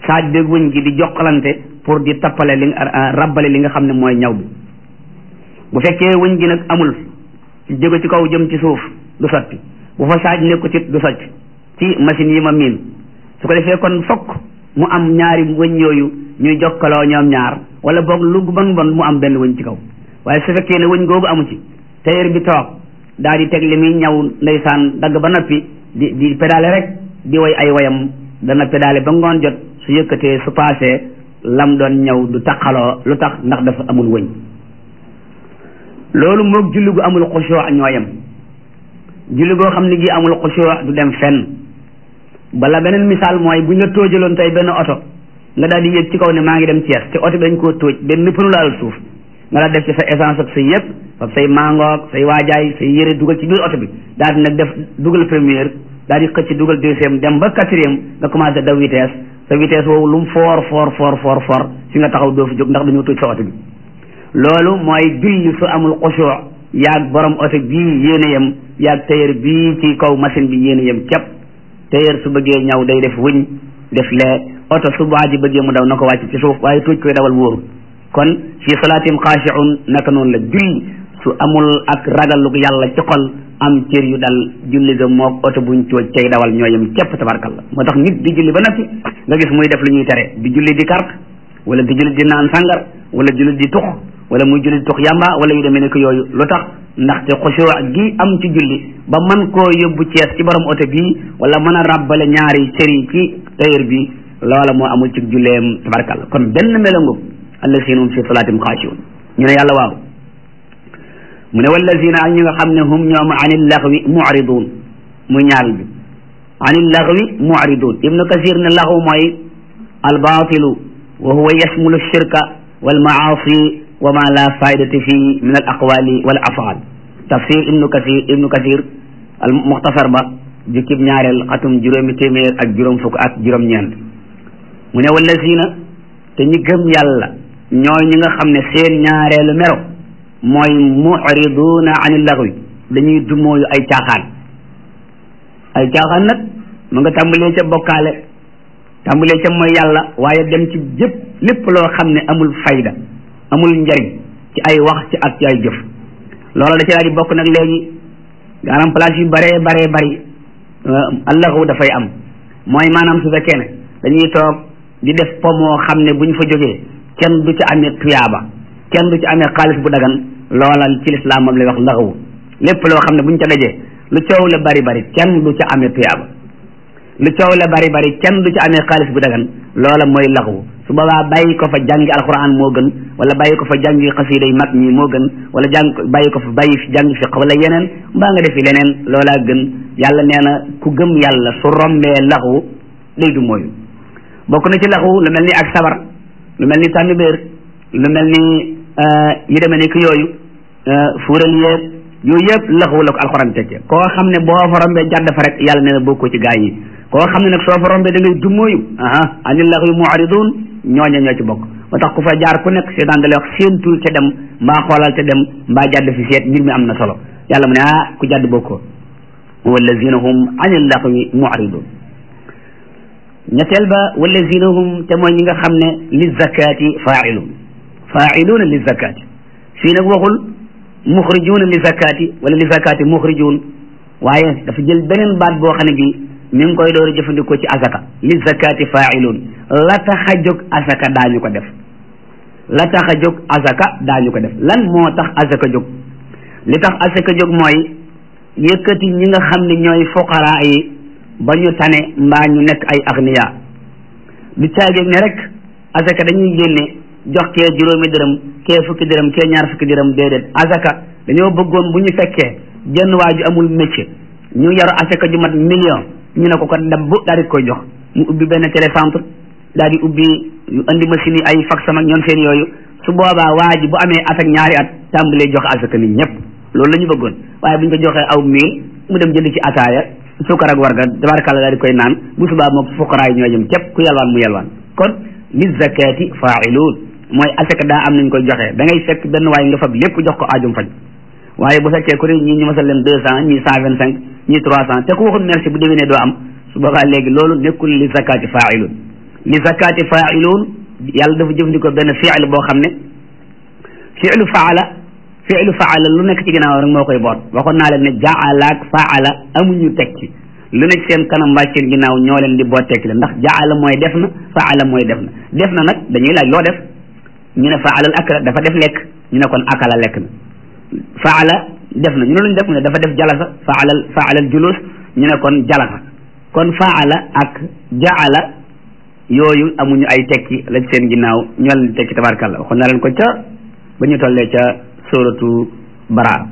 saaj beeg wëñ gi di jokkalante pour di tappale li rabbale li nga xam ne mooy ñaw bi bu fekkee wëñ gi nag amul ci jóge ci kaw jëm ci suuf du sotti bu fa saaj nekkut it du sotti ci machine yi ma miin su ko defee kon fokk mu am ñaari wëñ yooyu ñuy jokkaloo ñoom ñaar wala boog lu bon bon mu am benn wëñ ci kaw waaye su fekkee ne wëñ googu amu ci tailleur bi toog daal di teg li muy ñaw ndeysaan dagg ba noppi di di pédale rek di way ay wayam dana pédale ba ngoon jot su yëkkatee su paasee lam doon ñaw du taqaloo lu tax ndax dafa amul wëñ loolu moog julli gu amul xushuu ñoo yem julli goo xam ne gi amul xushuu du dem fenn bala beneen misaal mooy buñ la tóojaloon tey benn oto nga daal di yéeg ci kaw ne maa ngi dem Thiès te oto bi dañ koo tóoj benn pënu laalul suuf nga daal def ci sa essence ak sa yëpp fab say mangoog say waajaay say yére dugal ci biir oto bi daal di nag def dugal première daal di xëcc dugal deuxième dem ba quatrième nga commencé daw vitesse sa vitesse woowu lu mu foor foor foor foor foor fi nga taxaw doo fi jóg ndax dañoo tóoj sa oto bi loolu mooy julli su amul xushuu yaag borom oto bii yéen a yem yaag tailleur bii ci kaw machine bi yéen a yem képp tailleur su bëggee ñaw day def wëñ def lee oto su waa ji bëggee mu daw na ko wàcc ci suuf waaye tóoj koy dawal wóoru kon fii salaatim xaashiun naka noonu la julli su amul ak ragallu yàlla ci xol am cër yu dal julli ga moog oto buñ tóoj cay dawal ñoo yem képp tabarkalla moo tax nit di julli ba noppi nga gis muy def lu ñuy tere di julli di carte wala di julli di naan sàngar wala julli di tux wala muy julli di tux yàmba wala yu demee nekk yooyu lu tax ndaxte xushuu gi am ci julli ba man koo yóbbu cees ci borom oto bii wala mën a ràbbale ñaari cër yi ci tailleur bi loola moo amul ci julleem tabarkalla kon benn melangum allazina hum fi salaatim xaashiun ñu ne yàlla waaw mu ne wallazina ak ñi nga xam ne hum ñoom anil laxwi mu'ridun muy ñaareel bi anil laxwi mu'ridun ibnu kasir ne laxwu mooy albaatilu wa huwa yashmulu shirka wal maasi wa ma la faydati fii min al aqwali wal afaal tafsir ibnu kasir ibnu kasir al muxtasar ba jukkib ñaareel xatum juróomi téeméer ak juróom fukk ak juróom-ñeent mu ne wallazina te ñi gëm yàlla ñooy ñi nga xam ne seen ñaareelu mero mooy mu'riduuna anil laxwi dañuy dumooyu ay caaxaan ay caaxaan nag mu nga tàmbalee ca bokkaale tàmbalee ca mooy yàlla waaye dem ci jëpp lépp loo xam ne amul fayda amul njariñ ci ay wax ci ak ci ay jëf loola da ci daal di bokk nag léegi maanaam place yu baree baree bari allaxu dafay am mooy maanaam su fekkee ne dañuy toog di def po moo xam ne bu ñu fa jógee kenn du ci amee tuyaaba kenn du ci amee xaalis bu dagan loola ci lislaam moom lay wax laxawu lépp loo xam ne bu ñu ca dajee lu coow la bari bari kenn du ca amee tuyaaba lu coow la bari bari kenn du ci amee xaalis bu dagan loola mooy laxawu su boobaa bàyyi ko fa jàngi alquran moo gën wala bàyyi ko fa jàngi xasiida yi mag ñi moo gën wala jàng bàyyi ko fa bàyyi fi jàngi fiq wala yeneen mbaa nga defi leneen loolaa gën yàlla nee na ku gëm yàlla su rombee laxu day du mooyu bokk na ci laxu lu mel ni ak sabar lu mel ni tànnbéer lu mel ni yi demee ni ki yooyu fuural yeeg yooyu yëpp laxu la ko alxuraan tecce koo xam ne boo fa rombee jàdd fa rek yàlla nee na bokkoo ci gaa yi koo xam ne nag soo fa rombee da ngay dummóoyu aha anil laxwi mu'ridun ñooña ñoo ci bokk moo tax ku fa jaar ku nekk seetaan da lay wax séentul te dem mbaa xoolal te dem mbaa jàdd fi seet mbir mi am na solo yàlla mu ne ah ku jàdd bokkoo wallazina hum anil laxwi mu'ridun ñetteel ba wallazina hum te mooy ñi nga xam ne li zakati fa'ilun fa'iluna li zakati fii nag waxul muxrijuuna li zakati wala li zakati muxrijuun waaye dafa jël beneen baat boo xam ne bii mi ngi koy door a jëfandikoo ci asaka li zakati fa'ilun la tax a jóg asaka daañu ko def la tax a jóg asaka daañu ko def lan moo tax asaka jóg li tax asaka jóg mooy yëkkati ñi nga xam ne ñooy fuqaraa yi ba ñu tane mbaa ñu nekk ay agniya du caageeg ne rek asaka dañuy génne jox kee juróomi dërëm kee fukki dërëm kee ñaar fukki dërëm déedéet asaka dañoo bëggoon bu ñu fekkee jenn waa ju amul métier ñu yaru asaka ju mat million ñu ne ko ko dabb daal di koy jox mu ubbi benn télécentre daal di ubbi andi machine yi ay fax sama ñoom seen yooyu su boobaa waa ji bu amee at ak ñaari at tàmbalee joxe asaka nit ñëpp loolu la ñu bëggoon waaye bu ñu ko joxee aw mil mu dem jënd ci ataaya suukar ak warga tabarakàlla daal di koy naan bu subaa moom fuqaraa yi ñoo jëm képp ku yalwaan mu yalwaan kon li zakati faa'iluun mooy asaka daa am nañ koy joxe da ngay fekk benn waaye nga fab lépp jox ko aajum faj waaye bu fekkee ku ne ñii ñu masal leen deux cent ñii cent vingt cinq ñii trois cent te ku waxul merci bu déwénee doo am su boobaa léegi loolu nekkul li zakati faa'iluun li zakati faa'iluun yàlla dafa jëfandikoo benn fiil boo xam ne fiilu faala fiilu faala lu nekk ci ginnaaw rek moo koy boot waxoon naa leen ne jaala ak faala amuñu tekki lu nekk seen kanam mbaa seen ginnaaw ñoo leen di boot tekki la ndax jaala mooy def na faala mooy def na def na nag dañuy laaj loo def ñu ne faalal akla dafa def lekk ñu ne kon akala lekk na faala def na ñu ne luñ def mu ne dafa def jalasa faalal faalal julus ñu ne kon jalasa kon faala ak jaala yooyu amuñu ay tekki la ci seen ginnaaw ñoo leen di tekki tabarkàlla waxoon naa leen ko ca ba ñu tollee ca suratu bara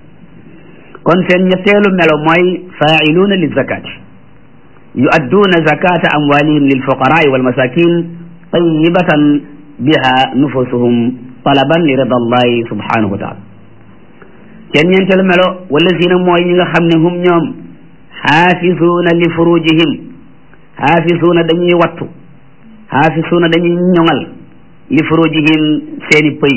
kon seen ñetteelu melo mooy faa'iluuna li zakati yu'adduuna zakata amwalihim lil fuqaraai wal masakin tayyibatan biha nufusuhum talaban li rida allahi subhanahu wa taala seen ñeenteelu melo wallazina mooy ñi nga xam ne hum ñoom xaafisuuna li furujihim xaafisuuna dañuy wattu xaafisuuna dañuy ñoŋal li furujihim seeni pëy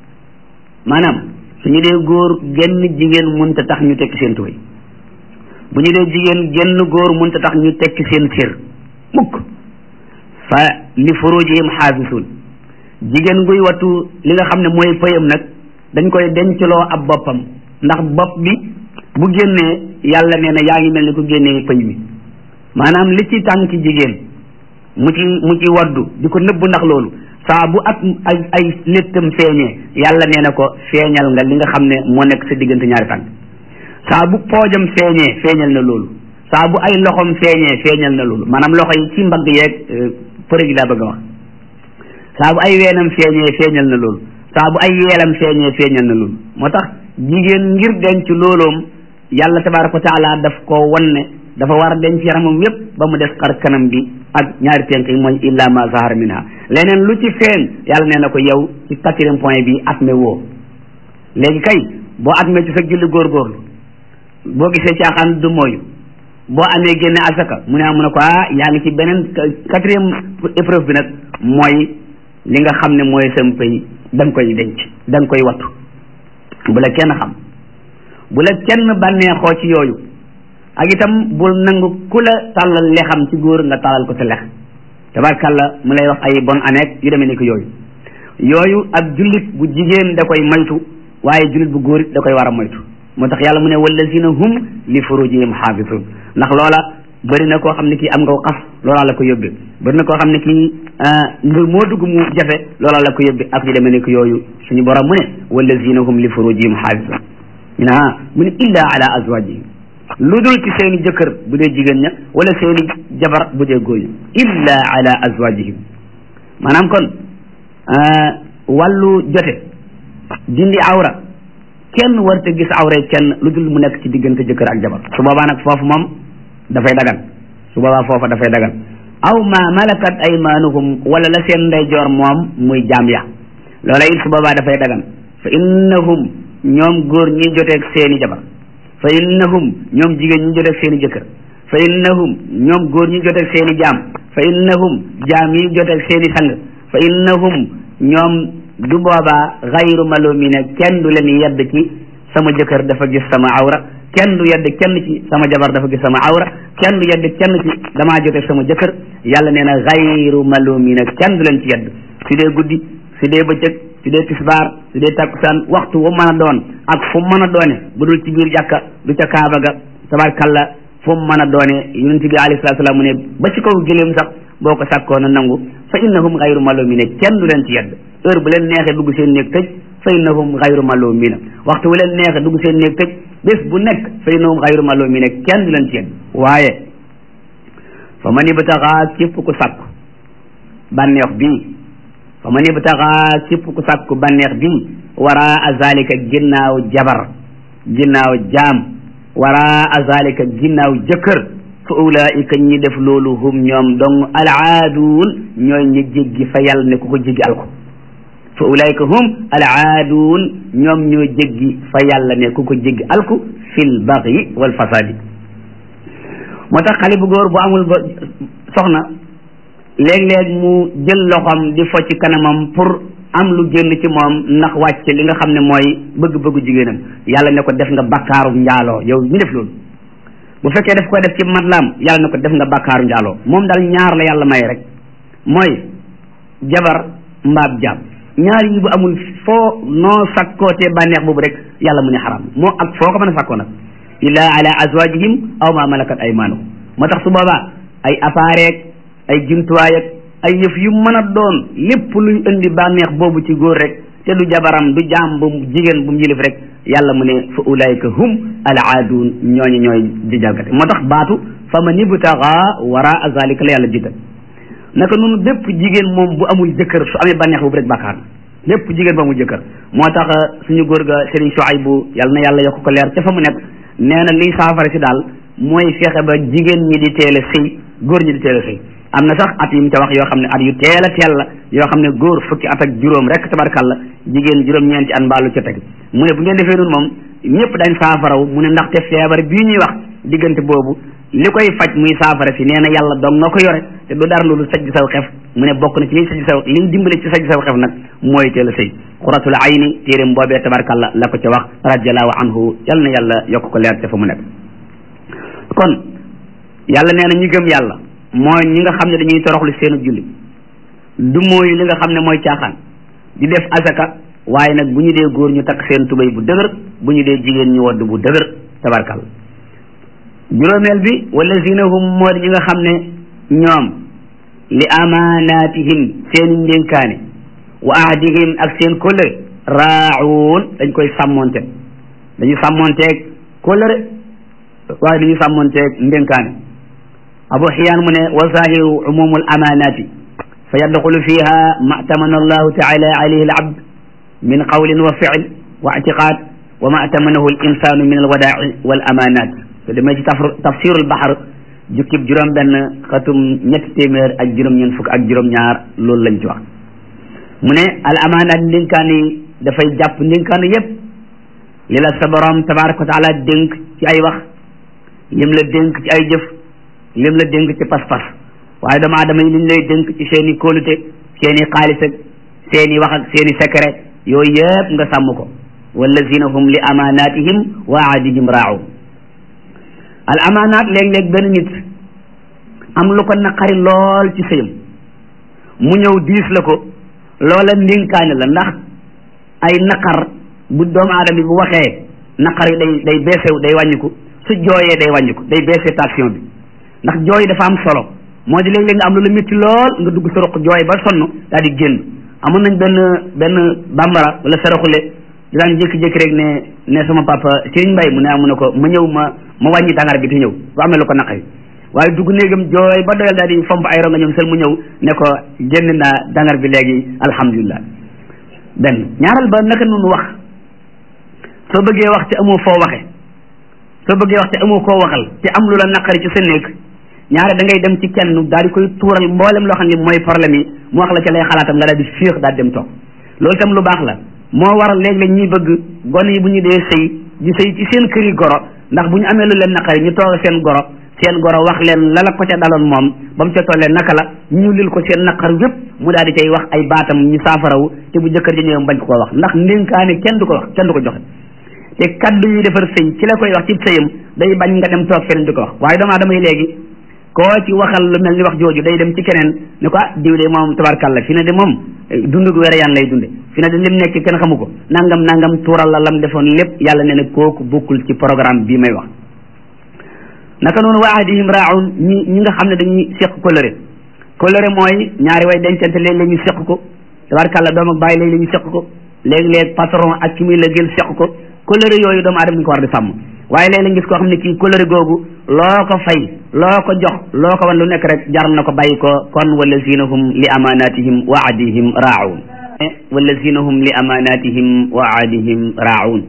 maanaam suñu dee góor genn jigéen mënta tax ñu tekki seen tubéy bu ñu dee jigéen genn góor mënta tax ñu tekki seen sér mukk fa li furujihim xaafisuun jigéen guy wattu li nga xam ne mooy pëyam nag dañ koy dencloo ab boppam ndax bopp bi bu génnee yàlla nee na yaa ngi mel ni ku génnee pëy mi maanaam li ci tànki jigéen mu ci mu ci waddu di ko nëbb ndax loolu saa bu ak ay ay léttam feeñee yàlla nee na ko feeñal nga li nga xam ne moo nekk sa diggante ñaari tànk saa bu poojam feeñee feeñal na loolu saa bu ay loxom feeñee feeñal na loolu maanaam loxo yi ci mbagg yeeg përëg yi laa bëgg a wax saa bu ay weenam feeñee feeñal na loolu saa bu ay yeelam feeñee feeñal na loolu moo tax jigéen ngir denc looloom yàlla tabaraka wa taala daf ko wan ne dafa war a denc yaramam yépp ba mu des xar kanam bi ak ñaari tenk yi mooy illa ma zahar minha leneen lu ci feeñ yàlla nee na ko yow ci quatrième point bi atme woo léegi kay boo atme ci sa julli góorgóorlu boo gisee caaxaan du mooyu boo amee génne asaka mu ne mu ne ko ah yaa ngi ci beneen quatrième épreuve bi nag mooy li nga xam ne mooy sam pay da nga koy denc da nga koy wattu bu la kenn xam bu la kenn bànneexoo ci yooyu ak itam bul nangu ku la tàllal lexam ci góor nga tàllal ko sa lex tabarkàlla mu lay wax ay bon aneek yu demee ni ko yooyu yooyu ab jullit bu jigéen da koy moytu waaye jullit bu góor it da koy war a moytu moo tax yàlla mu ne wallazina hum li furujihim xaafisun ndax loola bëri na koo xam ne kii am nga ko xas loolaa la ko yóbbe bëri na koo xam ne kii mbir moo dugg mu jafe loolaa la ko yóbbe ak yu demee ni ko yooyu suñu borom mu ne wallazina hum li furujihim xaafisun ñu ne ah mu ne illa ala azwajihim lu dul ci seeni jëkkër bu dee jigéen ña wala seeni jabar bu dee góor ña illa ala azwajihim maanaam kon wàllu jote dindi awra kenn warta gis awra kenn lu dul mu nekk ci diggante jëkkër ak jabar su boobaa nag foofu moom dafay dagan su boobaa foofa dafay dagan aw ma malakat aymanuhum wala la seen ndeyjoor moom muy jaam ya loola it su boobaa dafay dagan fa innahum ñoom góor ñi joteeg seeni jabar fa innahum ñoom jigéen ñi joteeg seeni jëkkër fa innahum ñoom góor ñi joteeg seeni jaam fa innahum jaam yi joteeg seeni sang fa innahum ñoom du boobaa xayru malumina kenn du leen yedd ci sama jëkkër dafa gis sama awra kenn du yedd kenn ci sama jabar dafa gis sama awra kenn du yedd kenn ci damaa joteeg sama jëkkër yàlla nee na xayru malumina kenn du leen ci yedd su dee guddi su dee bëccëg su dee tisbaar su dee takkusaan waxtu wu mën a doon ak fu mu mën a doone bu dul ci biir jàkka du ca kaaba ga tabarkalla fu mu mën a doone yonent bi alayhi salaatu salaam mu ne ba ci kaw gëléem sax boo ko sàkkoo na nangu fa innahum xayru malumina kenn du leen ci yedd heure bu leen neexee dugg seen néeg tëj fa innahum xayru malumina waxtu wu leen neexee dugg seen néeg tëj bés bu nekk fa innahum xayru malumina kenn du leen ci yedd waaye fa man ibtaxa képp ku sàkku bànneex bii fa man ibtaxa képp ku sàkku bànneex bii waraa zalika ginnaaw jabar ginnaaw jaam waraa zalika ginnaaw jëkkër fa ulaika ñi def loolu hum ñoom dong alaaduun ñooy ñi jéggi fa yàlla ne ku ko jéggi alko fa ulaika hum alaaduun ñoom ñoo jéggi fa yàlla ne ku ko jéggi alku fil baxyi wal fasadi moo tax xale bu góor bu amul ba soxna léeg-léeg mu jël loxoom di fo ci kanamam pour am lu génn ci moom ndax wàcc li nga xam ne mooy bëgg-bëggu jigéenam yàlla ne ko def nga bakkaaru njaaloo yow mi def loolu bu fekkee daf koy def ci matlaam yàlla ne ko def nga bakkaaru njaaloo moom daal ñaar la yàlla may rek mooy jabar mbaab jaam ñaar yi bu amul foo noo sakkootee bànneex boobu rek yàlla mu ne xaram moo ak foo ko mën a sakkoo nag illa ala azwajihim aw ma malakat aymanuhum moo tax su boobaa ay appareil ay jumtuwaay ak ay yëf yu mën a doon lépp luy indi bànneex boobu ci góor rek te du jabaram du jaam bu jigéen bu mu yilif rek yàlla mu ne fa ulaika hum al aadun ñooñu ñooy di jalgate moo tax baatu fa man ibtaga waraa zalika la yàlla jiital naka noonu bépp jigéen moom bu amul jëkkër su amee bànneex boobu rek bàkkaar na bépp jigéen bu amul jëkkër moo tax suñu góor ga Serigne Souaïbou yàlla na yàlla yokk ko leer ca fa mu nekk nee na liy saafara si daal mooy fexe ba jigéen ñi di teel a sëy góor ñi di teel a sëy am na sax at yu mu ca wax yoo xam ne at yu teel a teel la yoo xam ne góor fukki at ak juróom rek tabarkalla jigéen juróom-ñeenti at mbaalu ca teg mu ne bu ngeen defee noonu moom ñëpp dañ saafaraw mu ne ndaxte feebar bii ñuy wax diggante boobu li koy faj muy saafara si nee na yàlla dong nga ko yore te du dara loolu sajj saw xef mu ne bokk na ci liy sajj saw liñ dimbale ci sajj saw xef nag mooy teel a sëy xuratul ayni téeréem boobee tabarkalla la ko ca wax radiallahu anhu yal na yàlla yokk ko leer ca fa mu nekk kon yàlla nee na ñi gëm yàlla mooy ñi nga xam ne dañuy toroxlu seenu julli du mooy li nga xam ne mooy caaxaan di def asaka waaye nag bu ñu dee góor ñu takk seen tubéy bu dëgër bu ñu dee jigéen ñu wadd bu dëgër tabarkal juróomeel bi wallazina hum moo di ñi nga xam ne ñoom li amaanaatihim seeni ndénkaane wa ahdihim ak seen kóllëre raawun dañ koy sàmmonte dañu sàmmonteeg kóllëre waaye dañu sàmmonteeg ndénkaane abu xiyaan mu ne wa zahiru umumu al amanati fa yadxulu fiha ma tamana allahu taala alayhi al abd min qawlin wa fiil wa ictiqad wa ma tamanahu al insanu min al wadaaci wal amanat te demee ci tafsiru al baxar jukkib juróom benn xatum ñetti téeméer ak juróom ñeent fukk ak juróom ñaar loolu lañ ci wax mu ne al amanat ndénkaan yi dafay jàpp ndénkaan yépp li la sa borom tabaraka wa taala dénk ci ay wax lim la dénk ci ay jëf lim la dénk ci pas-pas waaye doomu aadama yi liñ lay dénk ci seen i kóolute seen i xaalis ak seen i wax ak seen i secret yooyu yëpp nga sàmm ko wallazina hum li amanatihim wa ahdihim raa'un al amanat léeg-léeg benn nit am lu ko naqari lool ci sëyam mu ñëw diis la ko loola ndénkaane la ndax ay naqar bu doomu aadama bi bu waxee naqar yi day day beesew day wàññiku su jooyee day wàññiku day baissé tension bi ndax jooy dafa am solo moo di léeg-léeg nga am lu la métti lool nga dugg sa roq jooy ba sonn daal di génn amoon nañ benn benn bambara wala saraxule di daan jékki-jékki rek ne ne sama papa Serigne Mbaye mu ne amu ne ko ma ñëw ma ma wàññi dangar bi te ñëw bu amee lu ko naqari waaye dugg néegam jooy ba doyal daal di fomp ay ronga ñoom sel mu ñëw ne ko génn naa dangar bi léegi alhamdulilah benn ñaaral ba naka noonu wax soo bëggee wax te amoo foo waxe soo bëggee wax te amoo koo waxal te am lu la naqari ci sa néeg ñaare da ngay dem ci kenn daal di koy tuural mboolem loo xam ne mooy problème yi mu wax la ca lay xalaatam nga daal di féex daal dem toog loolu itam lu baax la moo waral léeg-léeg ñuy bëgg gone yi bu ñu dee sëy di sëy ci seen kër yi goro ndax bu ñu amee lu leen naqari ñu toog seen goro seen goro wax leen la la ko ca daloon moom ba mu ca tollee naka la ñu lil ko seen naqar yépp mu daal di cay wax ay baatam ñu saafarawu te bu jëkkër ji ñëwee bañ ko ko wax ndax ndénkaane kenn du ko wax kenn du ko joxe te kaddu yi defar sëy ci la koy wax ci sëyam day bañ nga dem toog feneen di ko wax waaye doomu aadama yi léegi koo ci waxal lu mel ni wax jooju day dem ci keneen ne ko ah diw de moom tabarkàlla fi ne de moom dund gu wér yaan lay dunde fi ne de lim nekk kenn xamu ko nangam nangam tuural la lam defoon lépp yàlla ne ne kooku bokkul ci programme bii may wax naka noonu wa ahdihim raaun ñi ñi nga xam ne dañuy seq coloré coloré mooy ñaari way dencante léeg-léeg ñu seq ko tabarkàlla doom ak bàyyi léeg-léeg ñu seq ko léeg-léeg patron ak ki muy la gël seq ko coloré yooyu doomu aadama ñu ko war di sàmm waaye léeg-léeg gis koo xam ne kii coloré googu loo ko fay loo ko jox loo ko wan lu nekk rek jar na ko bàyyi ko kon wallazina hum li amanatihim wa ahdihim raaun wallazina hum li amanatihim wa ahdihim raaun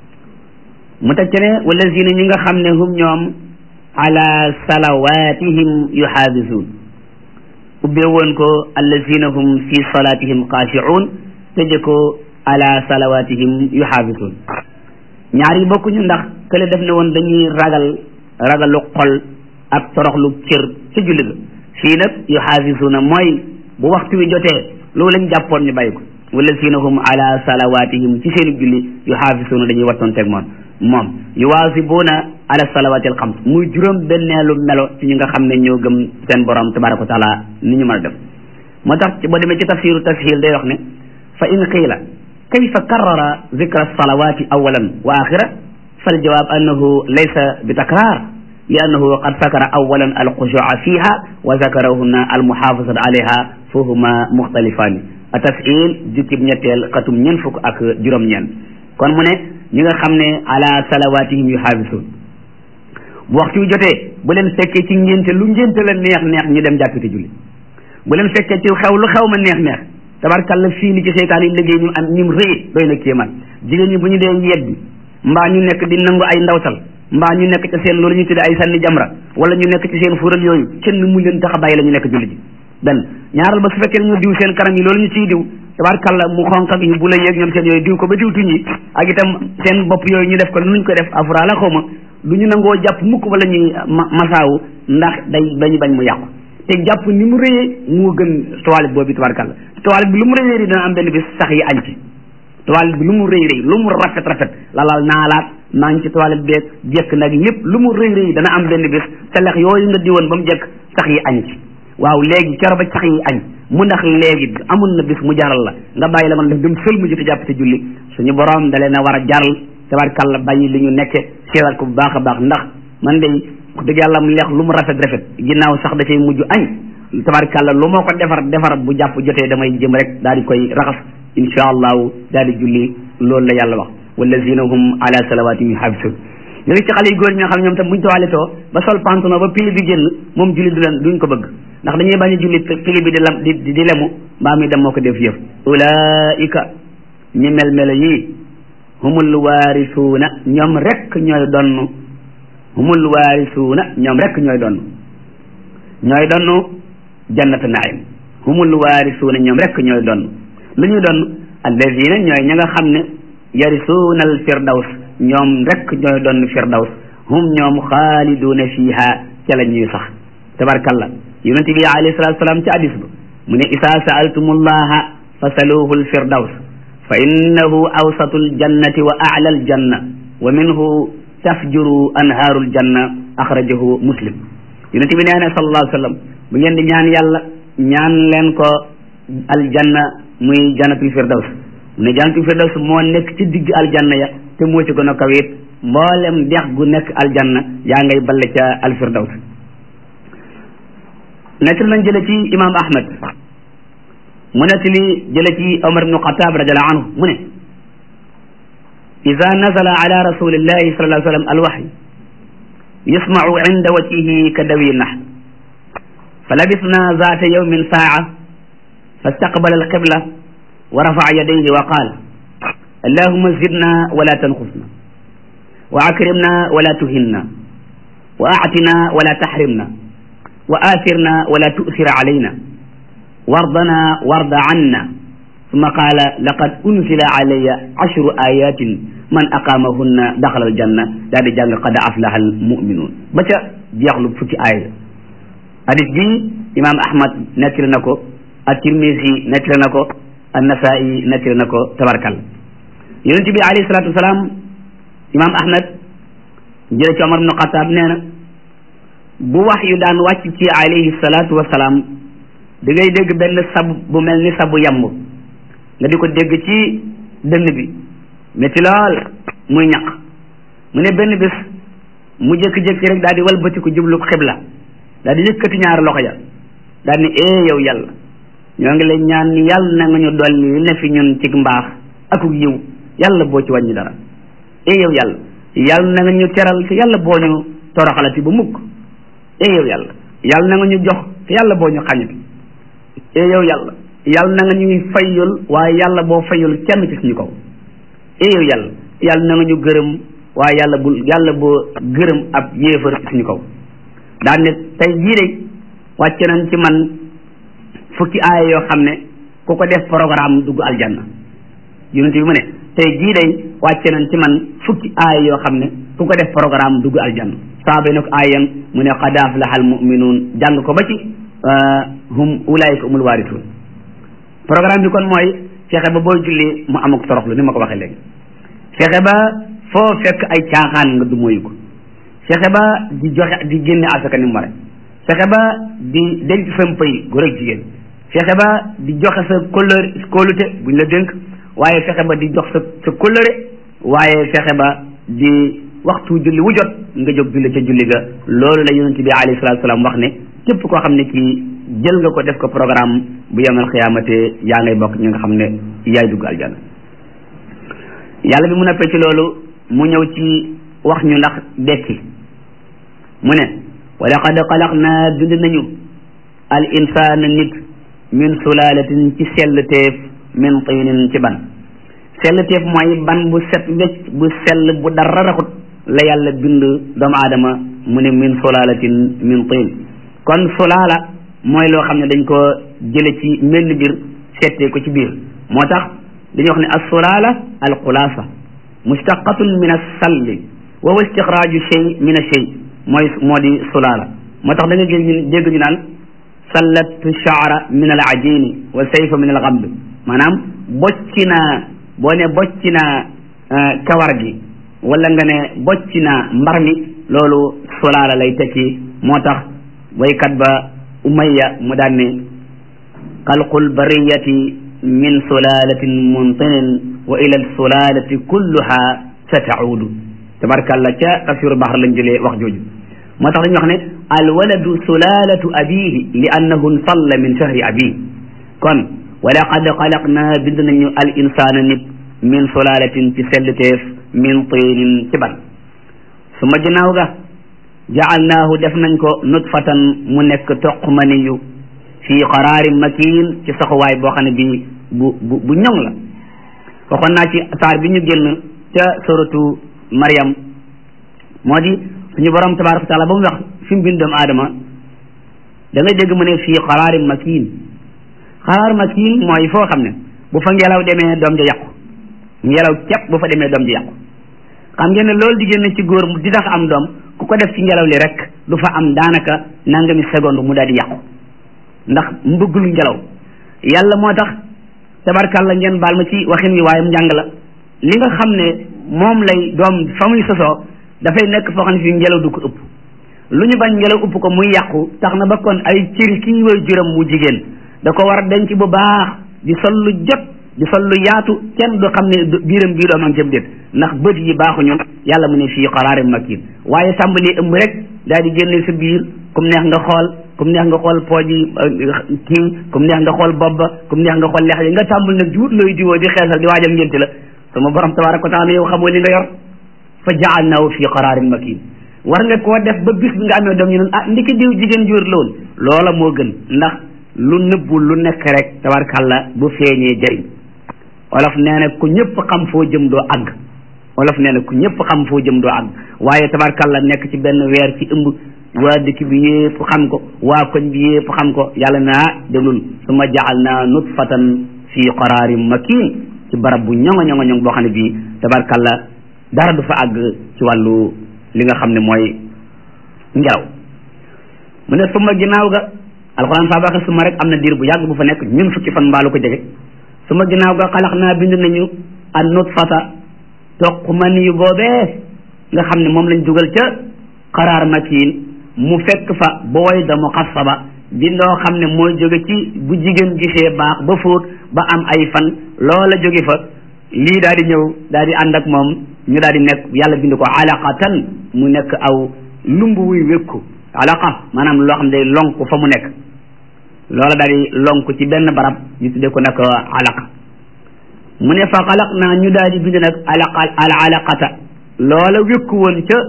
mu teg ci ne wallazina ñi nga xam ne hum ñoom ala salawatihim yuxaafisuun ubbee woon ko allazina hum fi salatihim xaashicuun tëje ko ala salawatihim yuxaafisuun ñaar yi bokkuñu ndax kële def ne woon dañuy ragal ragalu xol ak toroxlu cër ca julli ga fii nag yuxaafisuuna mooy bu waxtu wi jotee loolu lañ jàppoon ñu bàyyi ko wallazina hum ala salawatihim ci seen julli yuxaafisuuna dañuy wattoon teg moom moom yuwaasibuuna ala salawaati al xams muy juróom benneelu melo ci ñi nga xam ne ñoo gëm seen borom tabaraka wa taala ni ñu mën a def moo tax boo demee ci tafsiru tashil day wax ne fa in qiila kayfa karrara zikra salawati awalan wa axira fal jawaab annahu laysa bi takrar li annahu qad sakara awalan alxushua fiha wa zakarahunna almuxaafasat alayha fahuma muxtalifaani a tashil jukkib ñetteel xatum ñeent fukk ak juróom-ñeent kon mu ne ñi nga xam ne ala salawatihim yuxaafisun bu waxtu wi jotee bu leen fekkee ci ngénte lu ngénte la neex neex ñu dem jàppite julli bu leen fekkee ci xew lu xew ma neex neex tabarkalla fii ni ci seytaan yi liggéey ñu am ñim rëy doy na kéemaan jigéen ñi bu ñu dee yeddi mbaa ñu nekk di nangu ay ndawtal mbaa ñu nekk ca seen loolu ñu tuddee ay sànni jamra wala ñu nekk ci seen fuural yooyu kenn mu leen tax a bàyyi la ñu nekk julli ji benn ñaaral ba su fekkee ñu diw seen kanam yi loolu ñu ciy diw tabarkalla mu xonq ak yu bu la yeeg ñoom seen yooyu diw ko ba diw tuñ yi ak itam seen bopp yooyu ñu def ko nuñ ko def afra la xaw ma du ñu nangoo jàpp mukk wala ñuy masaawu ndax day bañu bañ mu yàqu te jàpp ni mu rëyee moo gën toilette boobu tabarkalla toilette bi lu mu rëy rëy dana am benn bis sax yi añ ci toilette bi lu mu rëy rëy lu mu rafet rafet lalal naalaat maa ngi ci toilette beeg jekk nag lépp lu mu rëy rëy dana am benn bis te lex yooyu nga diwoon ba mu jekk sax yi añ ci waaw léegi kero ba sax yi añ mu ndax léegi amul na bis mu jaral la nga bàyyi la man def dem sël mu joti jàpp te julli suñu borom da leen a war a jaral tabarkalla bàyyi li ñu nekke seetal ko bu baax a baax ndax man de wax dëgg yàlla mu leex lu mu rafet rafet ginnaaw sax da cay mujj añ tabarkalla lu moo ko defar defar bu jàpp jotee damay jëm rek daal di koy raxas insha allahu daal di julli loolu la yàlla wax wallazina hum ala salawatihim yuhafisun ñu ngi ci xale yu góor ñi nga xam ñoom tam buñ toilettoo ba sol pantalon ba pili bi génn moom julli du leen duñ ko bëgg ndax dañuy bañ a julli pili bi di lam di di lemu mbaa mi dem moo ko def yëf ulaika ñi mel melo yii humul waarisuuna ñoom rek ñooy donn humul waarisuuna ñoom rek ñooy donn ñooy donn jannatu naim humul waarisuuna ñoom rek ñooy donn lu ñuy donn allazina ñooy ña nga xam ne yarisuuna al firdaws ñoom rek ñooy donn firdaws hum ñoom xaaliduuna fiha ca la ñuy sax tabarkalla yonent bi alayhi salatu salaam ci hadis ba mu ne isa saaltumullaha fasaluhu al firdaws fa innahu awsatu aljannati wa a'la aljanna wa minhu tafjuru anhaaru aljanna axrajahu muslim yonent bi nee na sallallahu alayhi wa sallam bu ngeen di ñaan yàlla ñaan leen ko aljanna muy jannatul firdaws mu ne jannatul firdaws moo nekk ci digg aljanna ya te moo ci gën a kaweet mboolem dex gu nekk aljanna yaa ngay balle ca alfirdaws nekk nañ jële ci imam ahmad mu nekk li jële ci omar ibnu xataab radiallahu anhu mu ne ida nazala ala rasulillahi sallallahu alayhi wa sallam alwaxy yasmacu inda wajhihi ka dawi nax fa labisna zaata yawmin saaca fastaqbala alqibla wa rafaca yadayhi wa qaal allahuma zidna wala tanqusna wa akrimna wala tuhinna wa atina wala taxrimna wa athirna wala tu'thir alayna wardana warda anna summa qaala laqad unzila alayya ashru ayatin man aqaamahunna daxala aljanna daal di jàng qad aflaha almuminuun ba ca jeexlu fukki aaya hadis bi imam ahmad nettali na ko at-tirmisi nettali na ko an-nasaa'i nettali na ko tabarkal yonent bi alayhi salatu wasalaam imam ahmad jële ci omar ibnu xataab nee na bu wax yu daan wàcc ci alayhi salatu wasalaam da ngay dégg benn sab bu mel ni sabu yamb nga di ko dégg ci dënn bi métti lool muy ñaq mu ne benn bés mu jékki-jékki rek daal di walbatiku jublu xibla daal di yëkkati ñaari loxo ya daal ni ee yow yàlla ñoo ngi lay ñaan ni yàlla na nga ñu dolli li ne fi ñun ci mbaax akuk yiw yàlla boo ci wàññi dara ee yow yàlla yàlla na nga ñu teral te yàlla boo ñu toroxalati ba mukk ee yow yàlla yàlla na nga ñu jox te yàlla boo ñu xañati ee yow yàlla yàlla na nga ñuy fayul waaye yàlla boo fayul kenn ci suñu kaw ee yow yàlla yàlla na nga ñu gërëm waaye yàlla bul yàlla boo gërëm ab yéefar ci suñu kaw daan ne tey jii de wàcce nañ ci man fukki aaya yoo xam ne ku ko def programme dugg aljanna yonent bi mu ne tey jii de wàcce nañ ci man fukki aaya yoo xam ne ku ko def programme dugg aljanna saaba ne ko aayan mu ne qad aflaha almuminuun jàng ko ba ci hum ulaayika umul waarisuun programme bi kon mooy fexe ba booy julli mu amuk toroxlu ni ma ko waxee léegi fexe ba foo fekk ay caaxaan nga du moyu ko fexe ba di joxe di génne asaka ni mu ware fexe ba di denc sam pay góor ak jigéen fexe ba di joxe sa kóllëre kóolute buñ la dénk waaye fexe ba di jox sa sa kóllëre waaye fexe ba di waxtu julli wu jot nga jóg julli ca julli ga loolu la yonent bi alayhi salaatu salaam wax ne képp koo xam ne kii jël nga ko def ko programme bu yemal xiyaamate yaa ngay bokk ñi nga xam ne yaay dugg aljana yàlla bi mu neppee ci loolu mu ñëw ci wax ñu ndax dekki mu ne wa laqad xalaqnaa bind nañu al insaana nit min sulaalatin ci sell teef min tiinin ci ban sell teef mooy ban bu set wecc bu sell bu dara raxut la yàlla bind doomu aadama mu ne min sulaalatin min tiin kon sulaala mooy loo xam ne dañ ko jële ci menn mbir settee ko ci biir moo tax dañuy wax ne as sulaala al xulaasa mustaqatun min as salli wa huwa istixraaju shay min a shay mooy moo di sulaala moo tax da nga gis ñu dégg ñu naan sallat shaara min al ajini wa sayfa min al gamb maanaam bocci naa boo ne bocci naa kawar gi wala nga ne bocci naa mbar mi loolu sulaala lay tekki moo tax waykat ba umayya mu daan ne xalqul bariyati min sulalatin muntinin wa ila al sulalati kulluha sa taudu tabarkàlla ca tafsiru baxar lañ jëlee wax jooju moo tax dañuy wax ne alwaladu sulalatu abihi li annahu nsalla min shahri abihi kon wa laqad xalaqna bind nañu al insana nit min sulalatin ci sellteef min tinin ci ban su ma ginnaaw ga jaalnaahu def nañ ko nutfatan mu nekk toq maniyu fii qaraarin makin ci saxuwaay boo xam ne bi bu bu bu ñoŋ la waxoon naa ci saar bi ñu génn ca suratu Maryam moo di suñu borom tabaraka wa taala ba mu wax fi mu bind doomu aadama da ngay dégg mu ne fii qaraarin makin xaraar makin mooy foo xam ne bu fa ngelaw demee doom ja yàqu ngelaw képp bu fa demee doom ja yàqu xam ngeen ne loolu di génn ci góor di tax am doom ku ko def ci ngelaw li rek du fa am daanaka nangami seconde mu daal di yàqu ndax mbëggul ngelaw yàlla moo tax tabarkàlla ngeen baal ma ci waxin wi waaye njàng la li nga xam ne moom lay doom fa muy sosoo dafay nekk foo xam ne fii ngelaw du ko ëpp lu ñu bañ ngelaw ëpp ko muy yàqu tax na ba kon ay cëri kii way juram mu jigéen da ko war a denc bu baax di sol lu jot di sol lu yaatu kenn du xam ne biiram bii doom am cam déet ndax bët yi baaxuñu yàlla mu ne fii qaraarin makin waaye tàmbali ëmb rek daal di génne sa biir kum neex nga xool kum neex nga xool pooj yi kii kum neex nga xool bopp ba kum neex nga xool lex yi nga tàmbali nag juut looy diwoo di xeesal di waajal ngénte la sama borom tabaraka wa taala yow xamoo li nga yor fa jaalnaahu fii qaraarin makin war nga koo def ba bis bi nga amee doom ñu ne ah ndiki diw jigéen jur lool loola moo gën ndax lu nëbbu lu nekk rek tabarkàlla bu feeñee jëriñ olof nee na ku ñëpp xam foo jëm doo àgg olof nee na ku ñëpp xam foo jëm doo àgg waaye tabarkàlla nekk ci benn weer ci ëmb waa dëkk bi yépp xam ko waa koñ bi yépp xam ko yàlla naa déglul suma jaal naa nutfatan fii qaraarin makin ci barab bu ñoŋo ñoŋo ñoŋ boo xam ne bii tabarkàlla dara du fa àgg ci wàllu li nga xam ne mooy ngelaw mu ne suma ginnaaw ga alxuraan saa baaxe suma rek am na diir bu yàgg bu fa nekk ñun fukki fan mbaalu ko jege suma ginnaaw ga xalax naa bind nañu an nutfata toq man yu boobee nga xam ne moom lañ dugal ca xaraar makiin mu fekk fa booy da muxassaba di loo xam ne mooy jóge ci bu jigéen gisee baax ba fóot ba am ay fan loola jóge fa lii daal di ñëw daal di ànd ak moom ñu daal di nekk yàlla bind ko alaqatan mu nekk aw lumb wuy wékku alaqa maanaam loo xam ne day lonk fa mu nekk loola daal di lonk ci benn barab ñu tuddee ko nag alaqa mu ne fa xalaq naa ñu daal di bind nag alaqa al alaqata loola wékku woon ca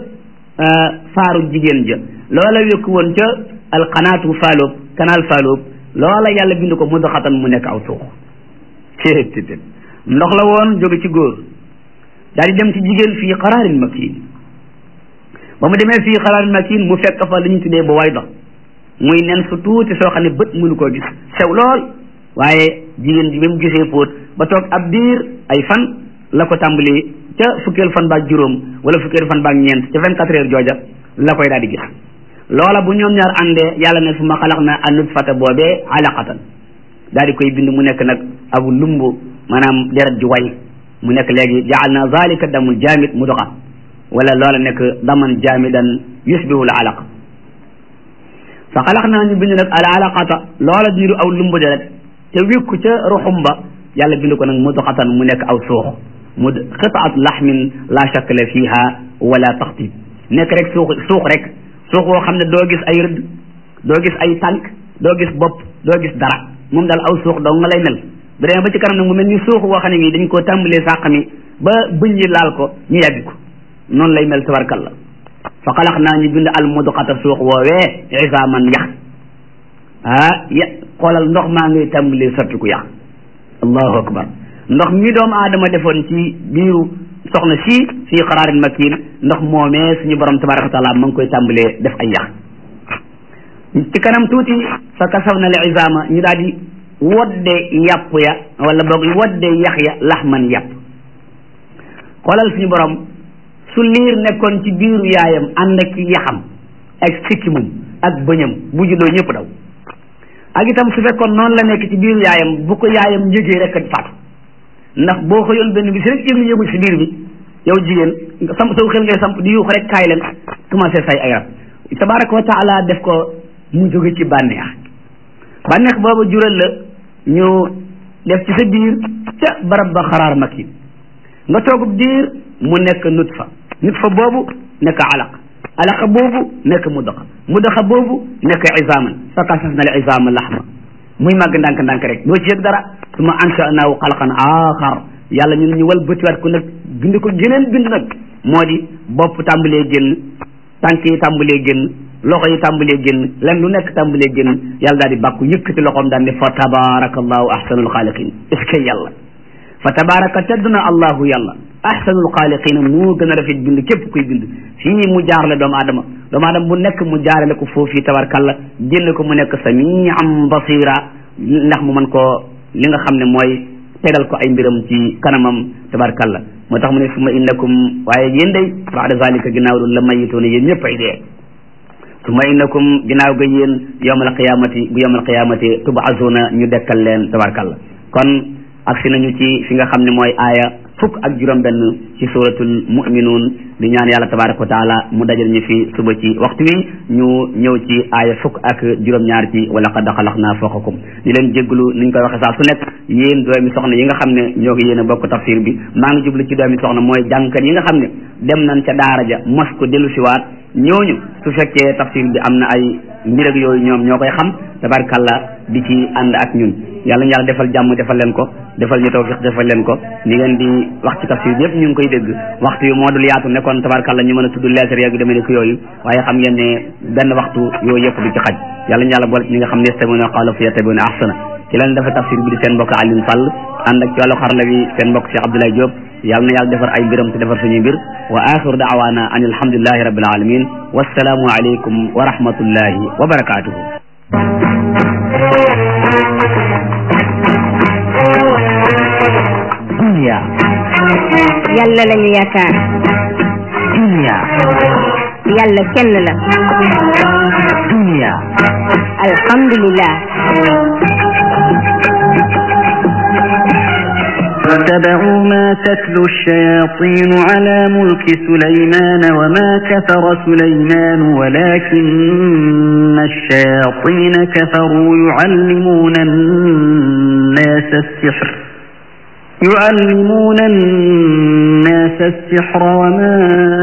faaru jigéen ja loola wékku woon ca alqanaatu faaloob kanaal faaloob loola yàlla bind ko mudxatan mu nekk aw suux téet ndox la woon jóge ci góor daal di dem ci jigéen fii qaraarin makin ba mu demee fii qaraarin makin mu fekk fa li ñu tuddee ba way dox muy nen su tuuti soo xam ne bët mënu koo gis sew lool waaye jigéen ji ba mu gisee póot ba toog ab diir ay fan la ko tàmbali ca fukkeel fan baak juróom wala fukkeel fan baak ñeent ca vingt quatre heures jooja la koy daal di gis loola bu ñoom ñaar àndee yàlla ne fu ma xalax na anut fata boobee alaqatan daal di koy bind mu nekk nag abu lumbu maanaam deret ji way mu nekk léegi jaal na zalika damul jaamid mudoxa wala loola nekk daman jaamidan yusbihu al alaq fa xalax naa ñu bind nag al alaqata loola niru aw lumbu deret te wékku ca ruxum ba yàlla bind ko nag mudxatan mu nekk aw suux mu xitaat laxmin la shakla fiha wala taxtib nekk rek suux suux rek suux woo xam ne doo gis ay rëdd doo gis ay tànk doo gis bopp doo gis dara moom daal aw suux dong nga lay mel bu demee ba ci kanam nag mu mel ni suux woo xam ne nii dañ koo tàmbalee sàq mi ba bëñ yi laal ko ñu yàbbi ko noonu lay mel tabarkalla fa xalax naa ñu bind al mudxata suux woowee isaaman yax ah ya xoolal ndox maa ngay tàmbalee sottiku yax allahu akbar ndox mi doomu aadama defoon ci biiru soxna si fii qaraarin makin ndox moomee suñu borom tabaraka wa taala ma ngi koy tàmbalee def ay yax ci kanam tuuti fa kasaw na al isaama ñu daal di wodde yàpp ya wala boog wodde yax ya laxman yàpp xoolal suñu borom su liir nekkoon ci biiru yaayam ànd ak yaxam ak sikkimum ak bëñam bu juddoo ñëpp daw ak itam su fekkoon noonu la nekk ci biiru yaayam bu ko yaayam njëgee rek a faatu ndax boo xëyoon benn bi si rek yëngu yëngu si biir bi yow jigéen nga samp saw xel ngay samp di yuux rek kaay leen commencé say ay rab tabaraka wa taala def ko mu jóge ci bànneex bànneex boobu jural la ñu def ci sa biir ca barab ba xaraar makin nga toogub diir mu nekk nutfa nutfa boobu nekk alaq alaqa boobu nekk mudaxa mudaxa boobu nekk isaaman fa kasas na al isaama laxma muy màgg ndànk-ndànk rek doo ci yëg dara su ma ansha'naahu xalqan aaxar yàlla ñu ne ñu wal bëtiwaat ko nag bind ko geneen bind nag moo di bopp tàmbalee génn tànk yi tàmbalee génn loxo yi tàmbalee génn len lu nekk tàmbalee génn yàlla daal di bàkku yëkkati loxoom daal ne fa tabarakallahu ahsanul xaaliqin est-ce que yàlla fa tabaraka tedd na allahu yàlla ahsanul xaaliqina moo gën a rafet bind képp kuy bind fii mu jaarale doomu aadama doomu aadama bu nekk mu jaarale ko foofu tabarkalla génn ko mu nekk samian basira ndax mu mën koo li nga xam ne mooy tegal ko ay mbiram ci kanamam tabarkalla moo tax mu ne suma innakum waaye yéen day baada zalika ginnaaw loolu la mayitoona yéen ñëpp ay dee suma innakum ginnaaw ga yéen yawmal qiyamati bu yawmal qiyamati tubaasuna ñu dekkal leen tabarkalla kon agsi nañu ci fi nga xam ne mooy aaya fukk ak juróom benn ci suratul muminuun di ñaan yàlla tabaraka wa taala mu dajal ñu fi suba ci waxtu wi ñu ñëw ci aaya fukk ak juróom-ñaar ci wala qad xalaqnaa fawqakum di leen jégglu ni ñu koy waxe saa su nekk yéen doomi soxna yi nga xam ne ñoo ngi yéen a bokk tafsir bi maa ngi jublu ci doomi soxna mooy jàngkat yi nga xam ne dem nañ ca daara ja mos ko dellu siwaat ñooñu su fekkee tafsir bi am na ay mbir ak yooyu ñoom ñoo koy xam tabarkalla di ci ànd ak ñun yàlla ñu yàlla defal jàmm defal leen ko defal ñu tawfiq defal leen ko ni ngeen di wax ci tafsir bi yëpp ñu ngi koy dégg waxtu yu moo dul yaatu nekkoon tabarkalla ñu mën a tudd leetar yeeg yu demee ne ko yooyu waaye xam ngeen ne benn waxtu yooyu yëpp du ci xaj yàlla ñu yàlla boole ci ñi nga xam ne yastami'una qawla fa yattabi'una ahsana ci leen dafa tafsir bi di seen mbokk Alioune Sall ànd ak ci wàllu xarala bi seen mbokk Cheikh Abdoulaye Diop yàlla na yàlla defar ay mbiram te defar suñuy mbir wa axiru daawaana an alhamdulillahi rabbil alamin wassalaamu aleykum wa rahmatullahi wa barakatuhu dunya yàlla lañu yaakaar dunya yàlla kenn la dunya alhamdulillah واتبعوا ما تتلو الشياطين على ملك سليمان وما كفر سليمان ولكن الشياطين كفروا يعلمون الناس السحر يعلمون الناس السحر وما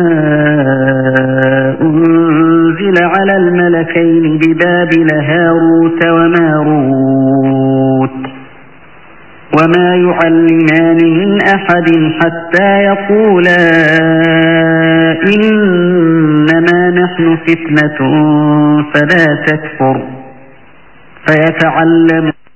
أنزل على الملكين ببابل هاروت وماروت وما يعلمان من أحد حتى يقولا إنما نحن فتنة فلا تكفر فيتعلم